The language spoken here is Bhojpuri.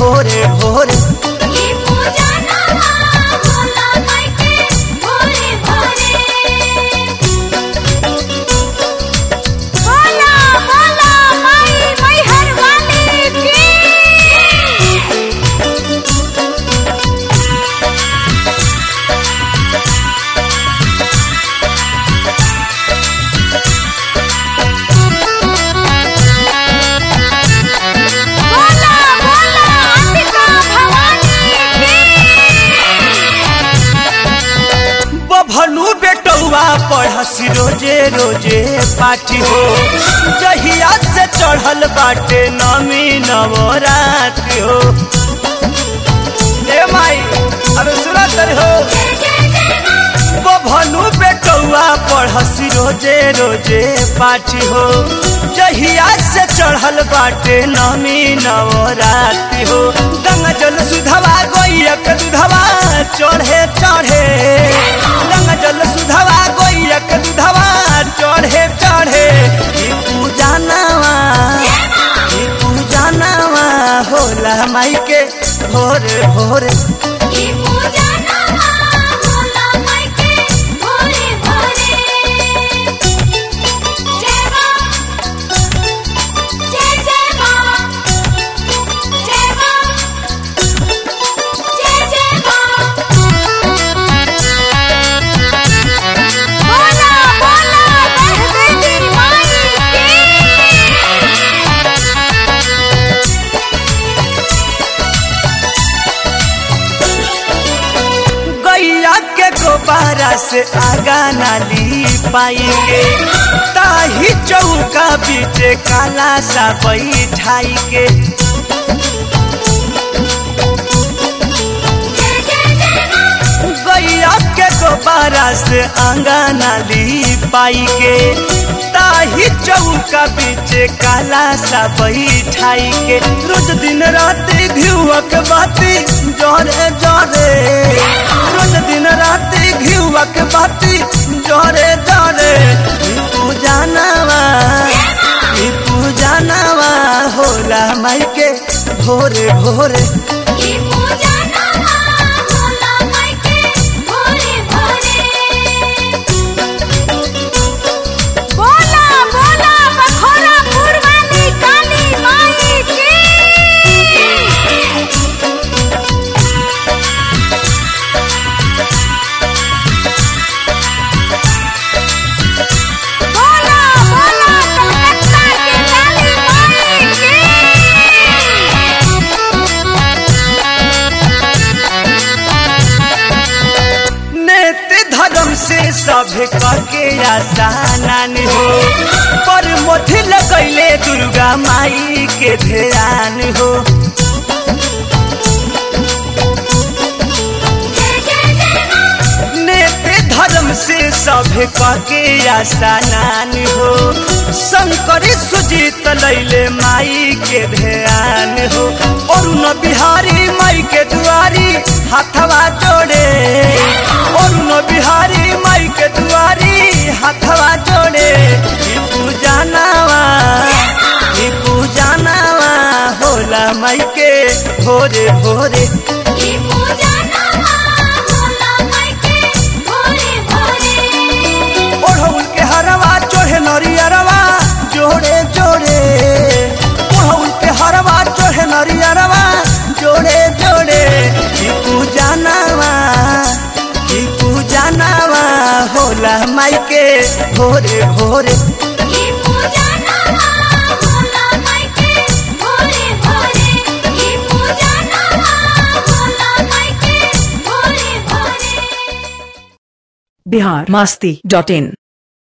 भोरे भोरे ये पूजा नवा भोला माई के भोरे भोरे बोला बोला माई मैहर वाली की बोला बोला अंबिका भवानी की बभनु बेटौआ पढ़सी रोजे रोजे पाठी हो जहिया से चढ़ल बाटे नमी नवरात हो ए माई अरे सुना तर हो बभनु बेटौआ पढ़सी रोजे रोजे पाठी हो जहिया से चढ़ल बाटे नमी नवरात्रि हो गंगा जल सुधवा गोइयक दुधवा चढ़े चढ़े गंगा जल सुधवा गोइयक दुधवा चढ़े चढ़े ई पूजा नवा ई पूजा नवा होला माई के भोरे भोरे ये पूजा नवा भोला माई के भोरे भोरे जय मां जय जय मां जय मां जय जय मां बोला बोला देवी माई की गैया के गोबारा से आगा नाली पाएंगे ताही चौका बीचे काला सा बैठाई के जय जय जय मां गैया के गोबारा से आगा नाली पाई के ताही चौका बीचे काला सा बैठाई के रोज दिन रात घिउक बाती जरे जरे रोज दिन रात घिउक बाती जरे जरे ई पूजा नवा ई पूजा नवा होला माई के भोरे भोरे ये पूजा नवा भोला माई के भोरे भोरे बोला बोला बखोरा पुरवानी काली माई की बोला बोला कलकत्ता की काली माई की नेत धर्म से सभे करके आसानान हो पर मोथी लगैले दुर्गा माई के ध्यान हो जय जय जय मां नेत धर्म से सभे करके आसानान हो शंकर सुजीत लैले माई के ध्यान हो अरुण बिहारी माई के दुआरी हाथवा जोड़े अरुण बिहारी माई के दुआरी हाथवा जोड़े ई पूजा नवा ई पूजा नवा होला माई के भोरे भोरे ये पूजा नवा भोला माई के भोरे भोरे ओढ़ौल के हरवा चोहे नरियरवा जोड़े जोड़े ओढ़ौल के हरवा चोहे नरियरवा जोड़े जोड़े ई पूजा नवा ई पूजा नवा होला माई के भोरे भोरे ये पूजा नवा भोला माई के भोरे भोरे ये पूजा नवा भोला माई के भोरे भोरे बिहार मस्ती डॉट इन